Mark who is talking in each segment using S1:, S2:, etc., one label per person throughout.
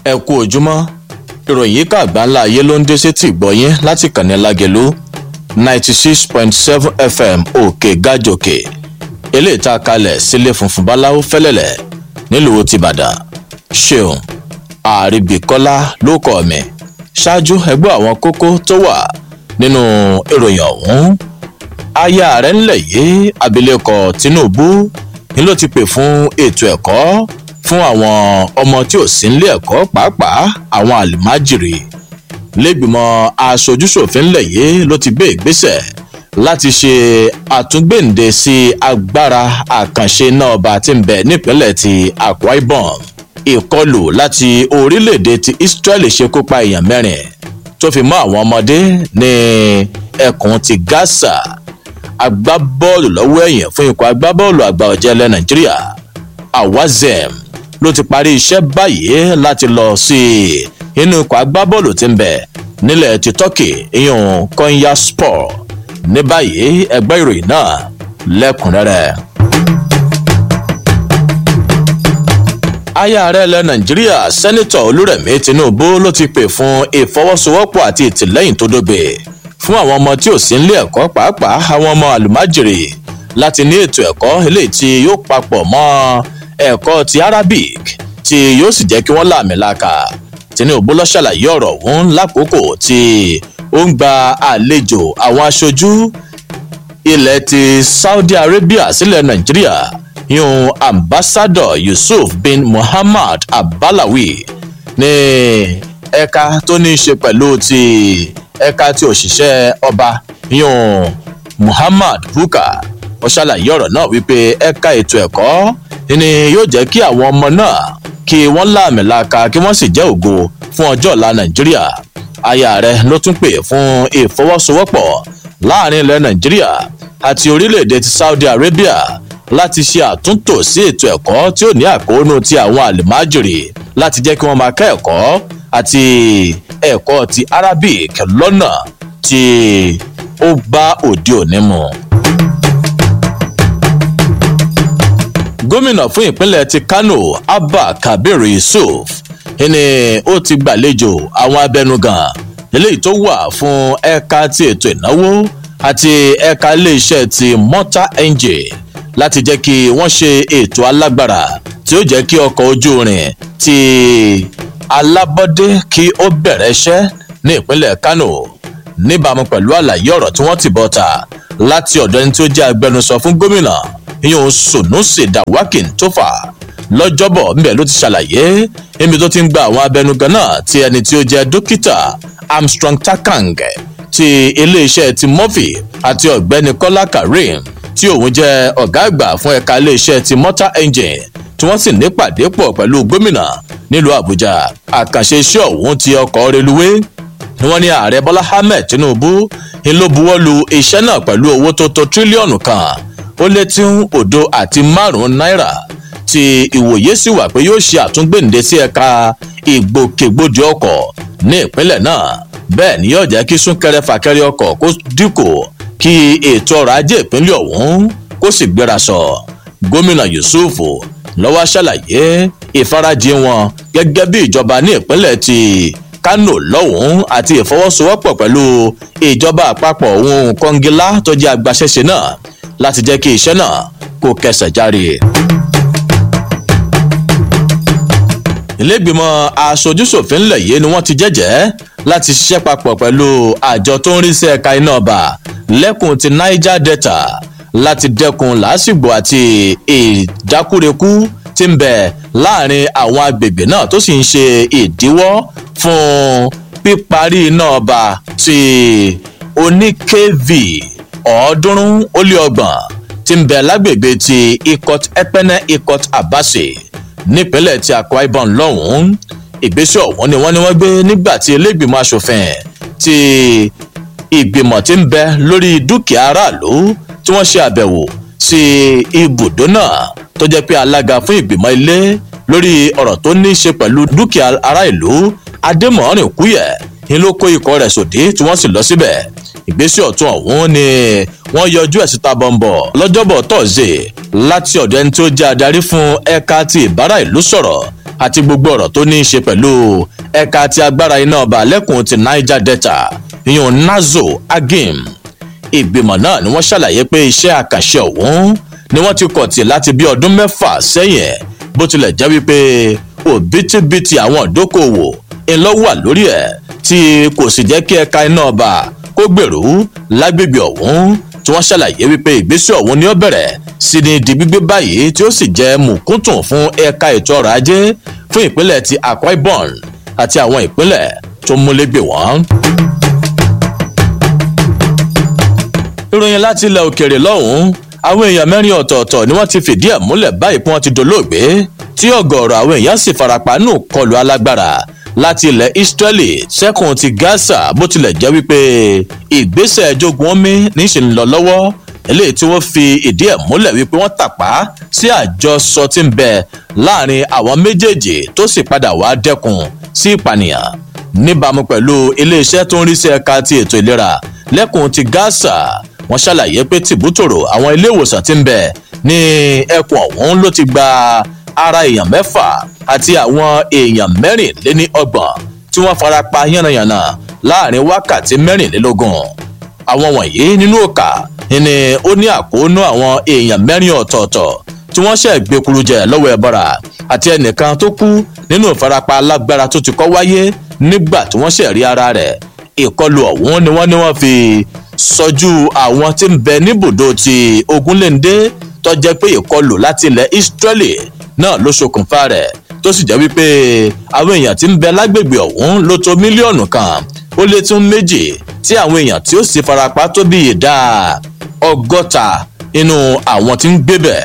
S1: ẹ kú ojúmọ́ ìròyìn yìí ká àgbáńlá ayé ló ń dé sétí ìgbọ́yín láti kànnì lágẹ̀lú ninety six point seven fm òkè gàjòkè eléyìí tá a kalẹ̀ sílé funfun báláwo fẹ́lẹ́lẹ̀ nílùú tìbàdàn ṣeun àríbíkọ́lá ló kọ́ mi ṣáájú ẹgbẹ́ àwọn kókó tó wà nínú ìròyìn ọ̀hún aya rẹ̀ ńlẹ̀ yìí abilékọ tinubu ni ló ti pè fún ètò ẹ̀kọ́ fún àwọn ọmọ tí ò sí nílé ẹ̀kọ́ pàápàá àwọn àlùmájìrì lẹ́gbìmọ̀ aṣojúṣòfin ńlẹ̀ yìí ló ti gbé ìgbésẹ̀ láti ṣe àtúngbèǹde sí agbára àkànṣe náà ọba tí ń bẹ nípínlẹ̀ ti akwa ibom ìkọlù láti orílẹ̀-èdè ti israeli ṣekú pa èèyàn mẹ́rin tó fi mọ́ àwọn ọmọdé ní ẹkùn ti gaza agbábọ́ọ̀lù lọ́wọ́ ẹ̀yìn fún ikọ̀ agbábọ́ọ̀lù àgbà ọ̀jẹ̀ ilẹ̀ nàìjíríà awazem ló ti parí iṣẹ́ báyìí láti lọ sí inú ikọ̀ agbábọ́ọ̀lù tí ń bẹ̀ nílẹ̀ ti turkey ìyún konya sport ní báyìí ẹgbẹ́ ìròyìn náà lẹ́kùnrẹ́rẹ́. aya ààrẹ ilẹ̀ nàìjíríà sẹ́nitọ̀ olúrẹ̀mí tinubu ló ti pè fún ìfọwọ́sowọ́pọ̀ àti ìtìlẹ́yìn tó dóbe fún àwọn ọmọ tí ò sí nílé ẹ̀kọ́ pàápàá àwọn ọmọ àlùmájèrè láti ní ètò ẹ̀kọ́ eléyìí tí yóò papọ̀ mọ́ ẹ̀kọ́ ti arabic tí yóò sì jẹ́ kí wọ́n láàmì láka tinubu lọ ṣàlàyé ọ̀rọ̀ ọ̀hún lákòókò tí ó ń gba àlejò àwọn aṣojú ilẹ̀ ti saudi arabia sílẹ̀ nàìjíríà yún ambassador yusuf bin muhammad abalawi ní ẹ̀ka tó ní í ṣe pẹ̀lú ti ẹ̀ka tí òṣìṣẹ́ ọba yún muhammad buka ó ṣàlàyé ọ̀rọ̀ náà wípé ẹ̀ka ètò ẹ̀kọ́ ni yóò jẹ́ kí àwọn ọmọ náà kí wọ́n láàmìlaka kí wọ́n sì jẹ́ ògo fún ọjọ́ ọ̀la nàìjíríà aya rẹ ló tún pè fún ìfọwọ́sowọ́pọ̀ láàrin ilẹ̀ nàìjíríà àti orílẹ̀-èdè ti saudi arabia láti ṣe àtúntò sí ètò ẹ̀kọ́ tí ó ní àkóónú ti àwọn àlùmájèrè láti jẹ́ kí wọ́n máa kẹ́ ẹ̀kọ́ àti ẹ̀kọ́ ti arabic lọ́nà tí ó bá òde òní mu. gómìnà fún ìpínlẹ̀ ti kano abba kabir yusuf ni ó ti gbàlejò àwọn abẹnugan eléyìí tó wà fún ẹ̀ka ti ètò ìnáwó àti ẹ̀ka iléeṣẹ́ ti motor engine láti jẹ́ kí wọ́n ṣe ètò alágbára tí ó jẹ́ kí ọkọ̀ ojú irin ti alábọ́dé kí ó bẹ̀rẹ̀ iṣẹ́ ní ìpínlẹ̀ kano níbàámu pẹ̀lú àlàyé ọ̀rọ̀ tí wọ́n ti bọ̀ ta láti ọ̀dọ̀ ẹni tí ó jẹ́ agbẹnusọ fún gómìnà ìyẹn sunusi dawakin tó fà lọ́jọ́bọ̀ ńbẹ̀ ló ti ṣàlàyé níbi tó ti ń gba àwọn abẹnugan náà ti ẹni tí ó jẹ́ dókítà armstrong takang ti iléeṣẹ́ ti murphy àti ọ̀gbẹ́ni kọ́lá karim tí òun jẹ́ ọ̀gá àgbà fún ẹ̀ka iléeṣẹ́ ti motor engine tí wọ́n sì nípàdé pọ̀ pẹ̀lú gómìnà nílùú àbújá àkànṣe iṣẹ́ ọ̀hún ti ọkọ̀ reluwé ni wọ́n ní ààrẹ bọ́lá ahmed tinubu ń ló buwọ́ lu iṣẹ́ náà pẹ̀lú owó tó tó tírílíọ̀nù kan ó lé tí ń òdo àti márùn-ún náírà tí ìwòye sì wà pé yóò ṣe àtúngbèǹde sí ẹ̀ka ìgbòkègbodò ọkọ̀ ní ìpínlẹ̀ náà bẹ́ẹ̀ ni yóò jẹ́ kí súnkẹrẹ fàkẹrẹ ọkọ̀ kó dínkù kí ètò ọrọ̀ ajé ìpínlẹ̀ ọ̀hún kó sì gbéra sọ gómìnà yusuf lọ́wọ́ ṣàlàyé ìfarajìn wọn gẹ́gẹ́ bí ìjọba ní ìpínlẹ̀ ti kano lọ́hùn-ún àti ìfọwọ́sowọ́pọ̀ pẹ̀lú ìjọba àpapọ̀ ohun kọ́ngilá tó jẹ́ agbaṣẹ́ṣe náà láti jẹ́ kí iṣẹ́ náà kó kẹsẹ̀ járe. ilégbìmọ̀ aṣojúṣòfin ńlẹ̀ yìí ni wọ́n ti jẹ́jẹ́ láti ṣiṣẹ́ papọ̀ pẹ̀lú àjọ tó ń rí sí ẹ̀ka iná ọba lẹ́kùn ti niger delta láti dẹ́kun làásìgbò àti ìjákúrekú tí ń bẹ láàrin àwọn agbègbè náà tó sì ń ṣe ìdíwọ́ fún píparí iná ọba ti oní kv ọ̀ọ́dúnrún ó lé ọgbọ̀n tí ń bẹ lágbègbè ti ikot epene ikot abase nípínlẹ̀ tí akwa ibom lọ́hùn-ún ìgbésẹ̀ ọ̀hún ni wọ́n ní wọ́n gbé nígbà tí iléègbìmọ̀ asòfin ti ìgbìmọ̀ tí ń bẹ lórí dúkìá aráàlú tí wọ́n ṣe àbẹ̀wò sí ibùdó náà tó jẹ́ pé alága fún ìgbìmọ̀ ilé lórí ọ̀rọ̀ tó ní í ṣe pẹ̀lú dúkìá ará ìlú adémọ̀ọ́rìn kúyẹ̀ ni ló kó ikọ̀ rẹ̀ sòdí tí wọ́n sì lọ síbẹ̀ ìgbésẹ̀ ọ̀tún ọ̀hún ni wọ́n yọjú ẹ̀ síta bọ̀m̀bọ̀ lọ́jọ́bọ̀ tọ̀sẹ̀ láti ọ̀dọ̀ ẹni tó jẹ́ adarí fún ẹ̀ka ti ìbára ìlú sọ̀rọ̀ àti gbogbo ọ̀rọ̀ tó ní í ṣe pẹ̀lú ẹ̀ka ti agbára iná ọba lẹ́kùn ti niger delta ìyún nazo agim ìgbìmọ̀ náà ni wọ́n ṣàlàyé pé iṣẹ́ àkànṣe ọ̀hún ni wọ́n ti kọ̀ tì láti bí ọdún mẹ́fà sẹ́yìn bó tilẹ̀ jẹ́ wípé òbítíbitì àwọn ìdókòwò ńlọ wà lórí ẹ̀ tí kò sì jẹ́ kí ẹ̀ka iná ọba kó gbèrú lágbègbè ọ̀hún tí wọ́n ṣàlàyé wípé ìgbésẹ̀ ọ̀hún ni ó bẹ̀rẹ̀ sí ni di gbígbé báyìí tí ó sì jẹ́ mùkúntùn fún ẹ̀ka ètò ọrọ̀ ajé fún ìpínlẹ̀ ti akwa ibom àti àwọn ìpínlẹ̀ tó múlégbè wọ́n. ìròyìn láti ilẹ̀ òkèèrè lọ́hùn-ún àwọn èèyàn mẹ́rin ọ̀tọ̀ọ̀tọ̀ ni wọ́n ti fìdí ẹ̀ múlẹ̀ báyìí pé wọ́n ti dolóògbé tí ọ̀gọ̀ọ̀rọ̀ àwọn èèyàn sì farapa nù kọlù alágbára láti ilẹ̀ israeli sẹ́kùn ti gaza bó tilẹ̀ jẹ́ wípé ìgbésẹ̀ jogun omi níṣẹ́ ń lọ lọ́wọ́ eléyìí tí wọ́n fi ìdí ẹ̀ múlẹ̀ wípé wọ́n tàpá sí àjọsọ tí ń bẹ láàrin àwọn méjèèjì tó sì padà wá dẹ́kun sí ìpànìyàn níbàámu pẹ̀lú iléeṣẹ́ tó ń rí sí ẹ̀ka ti ètò ìlera lẹ́kùn ti gaza wọ́n ṣàlàyé pé tìbútòrò àwọn ilé ìwòsàn tí ń bẹ ní ẹkùn ọ̀hún ló ti gba ara èèyàn mẹ́fà àti àwọn èèyàn mẹ́rìnléní ọgbọ̀n tí wọ́n fara pa yánnayànna láàrin wákàtí mẹ́rìnlélógún àwọn wọ̀nyí nínú òkà ni ó ní àkóónú àwọn èèyàn mẹ́rin ọ̀tọ̀ọ̀tọ̀ tí wọ́n ṣẹ̀ gbẹkuru jẹ lọ́wọ́ ẹ̀bọ̀ra àti ẹnìkan tó kú nínú ìfarapa alágbára tó ti kọ́ wáyé nígbà tí wọ́n ṣẹ̀ rí ara rẹ̀ ìkọlù ọ̀hún ni wọ́n ní wọ́n fi sọjú àwọn tí ń bẹ níbùdó ti ogunléndé tó jẹ́ pé ìkọlù láti ilẹ̀ israeli náà ló ṣokùnfà rẹ̀ tó sì jẹ́ wípé àwọn èèyàn tí ń bẹ lágbègbè ọ̀hún ló tó mílíọ̀nù kan ó lé tún méjì tí àwọn èèyàn tí ó sì farapa tó bí ìdá ọgọ́ta inú àwọn tí ń gbébẹ̀.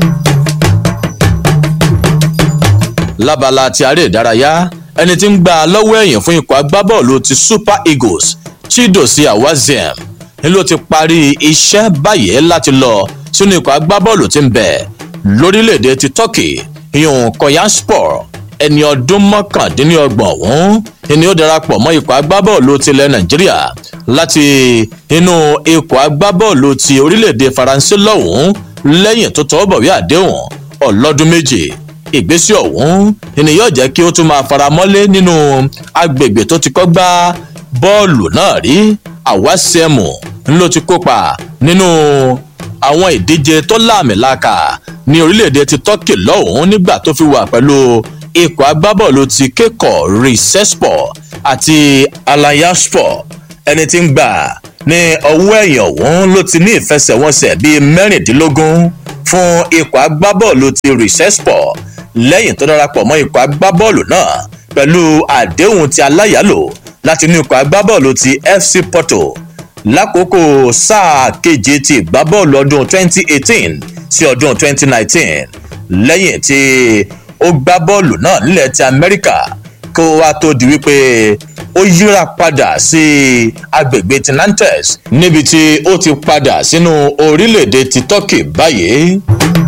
S1: lábala ti aré ìdárayá ẹni tí ń gbà lọ́wọ́ ẹ̀yìn fún ikọ̀ agbábọ́ọ̀lù ti super eagles chidozie awaziem ni ló ti parí iṣẹ́ báyìí láti lọ sínú ikọ̀ agbábọ́ọ̀lù tí ń bẹ̀ lórílẹ̀‐èdè ti turkey ìyún koyanspor ẹni ọdún mọ́kàndínlọ́gbọ̀n ọ̀hún ni ó darapọ̀ mọ́ ikọ̀ agbábọ́ọ̀lù tilẹ̀ nàìjíríà láti inú ikọ̀ agbábọ́ọ̀lù ti orílẹ̀‐èdè faransé lọ́hùn-ún lẹ́yìn tó tọwọ́ bọ̀wé àdéhùn ọlọ́dún méje ìgbésẹ̀ ọ̀hún ni yóò jẹ́ kí ó tún máa faramọ́lé nínú agbègbè tó ti kọ́ gbá bọ́ọ̀lù náà rí àwásẹ́mù ló ti kópa nínú àwọn ìdíje tó láàmìlàkà ní orílẹ̀-èdè ti turkey lọ́hùn-ún nígbà tó fi wà pẹ̀lú ikọ̀ agbábọ́ọ̀lù ti kékọ̀ risespor àti alayaspor ẹni tí ń gbà ní ọwọ́ ẹ̀yìn ọ̀hún ló ti ní ìfẹsẹ̀wọnsẹ̀ bíi mẹ́rìndínlógún fún ikọ̀ agbábọ́ọ̀lù ti risespor lẹ́yìn tó darapọ̀ mọ́ ikọ̀ agbábọ́ọ̀lù náà pẹ̀lú àdéhùn ti aláyàlò láti inú ikọ̀ agbábọ́ọ̀lù ti fc porto lákòókò sáà keje ti ìgbábọ́ọ̀lù ọdún 2018 sí ọdún 2019 lẹ́yìn tí ó gbá bọ́ọ̀lù náà nílẹ̀ ti amẹ́ríkà kó wá tó di wípé ó yíra padà sí agbègbè ti nantes níbi tí ó ti padà sínú orílẹ̀-èdè ti turkey báyìí.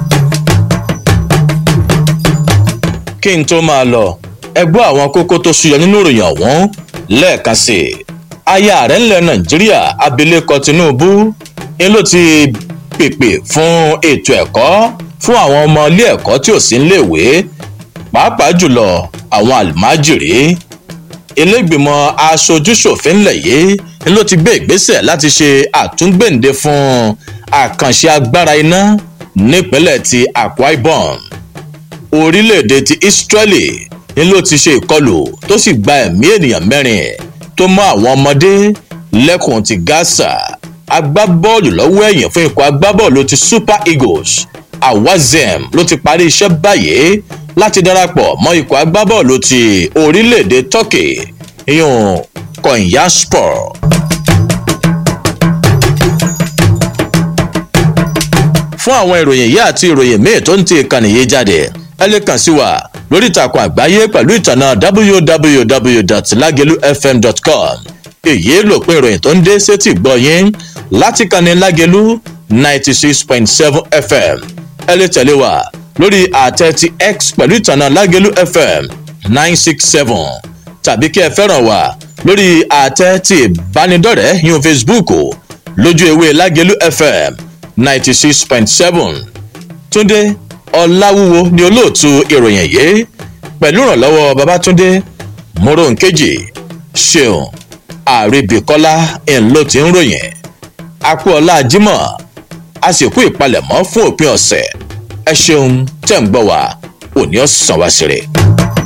S1: kí n tó máa lọ ẹgbọ́ àwọn kókó tó ṣúyọ nínú ìròyìn ọ̀hún lẹ́ẹ̀kan sí i aya ààrẹ ńlẹ̀ nàìjíríà abilékọ tinubu ni ló ti pèpè fún ètò ẹ̀kọ́ fún àwọn ọmọ ilé ẹ̀kọ́ tí ò sí níléèwé pàápàá jùlọ àwọn àlùmájìrí ilégbìmọ̀ aṣojúṣòfin ńlẹ̀ yìí ni ló ti gbé ìgbésẹ̀ láti ṣe àtúngbèǹde fún àkànṣe agbára iná nípínlẹ̀ ti akwa ibom orílẹ̀-èdè ti israeli ni ló ti ṣe ìkọlù tó sì gba ẹ̀mí ènìyàn mẹ́rin tó mọ àwọn ọmọdé lẹ́kùn ti gaza agbábọ́ọ̀lù lọ́wọ́ ẹ̀yìn fún ikọ̀ agbábọ́ọ̀lù ti super eagles awazem ló ti parí iṣẹ́ báyìí láti darapọ̀ mọ́ ikọ̀ agbábọ́ọ̀lù ti orílẹ̀-èdè turkey ìyún konyaspor. fún àwọn ìròyìn yìí àti ìròyìn míì tó ń ti ìkànnì yìí jáde ẹ lè kàn sí wa lórí ìtàkùn àgbáyé pẹ̀lú ìtànà www.lagelufm.com èyí lòpin ìròyìn tó ń dé sétí gbọ́ yín láti kànnì lágelu ninety six point seven fm ẹ lè tẹ̀lé wa lórí àtẹ ti x pẹ̀lú ìtànà lágelu fm nine six seven tàbí kí ẹ fẹ́ràn wa lórí àtẹ ti ìbánidọ́rẹ̀ẹ́ yín facebook lójú ewé lágelu fm ninety six point seven túndé ọ̀làwúwo ni olóòtú ìròyìn yìí pẹ̀lú ìrànlọ́wọ́ babatunde moronkeji ṣeun àrèbíkọ́lá ń ló ti ń ròyìn akúọlá jimoh àsìkò ìpalẹ̀mọ́ fún òpin ọ̀sẹ̀ ẹ ṣeun tẹ̀ ń gbọ́ wá òní ọ̀sán wá sí rẹ̀.